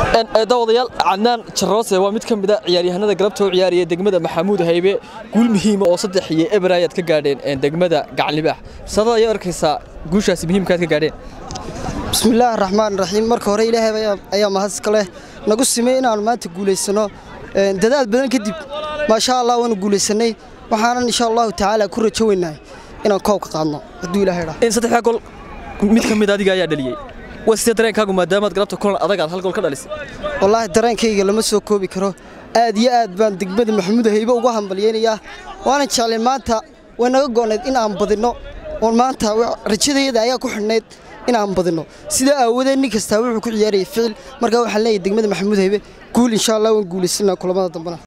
daawadayaal cadnaan jaroose waa mid ka mid a ciyaaryahanada galabta u ciyaaraya degmada maxamuud haybe guul muhiima oo saddex iyo eber ayaad ka gaadheen degmada gacanlibaax sadada ayaa arkaysaa guushaasi muhiimkaad ka gaadheen bismillaahi raxmaan raxiim marka hore ilaahay ayaa mahadska leh nagu simay inaannu maanta guulaysano dadaal badan kadib maasha allah waanu guulaysanay waxaanan insha allahu tacaala ku rajo weynahay inaan koobka qaadno hadduu ilahay dhaa saddexdaa gol mid ka mid adiga ayaa dhaliyey waa sidee dareenkaagu maadaamaad galabta kulan adag aad hal gol ka dhalisay wallaahi dareenkayga lama soo koobi karo aad iyo aad baan degmada maxamuud haybe uga hambalyaynayaa waanan jeclay maanta way naga go'nayd in aan badinno oon maanta rajadayada ayaa ku xidhnayd in aan badinno sidaa aawadeed nin kastaa wuxuu ku ciyaarayay ficil markaa waxaan leeyahay degmada maxamuud haybe guul insha allah waan guulaysana kulamada dambena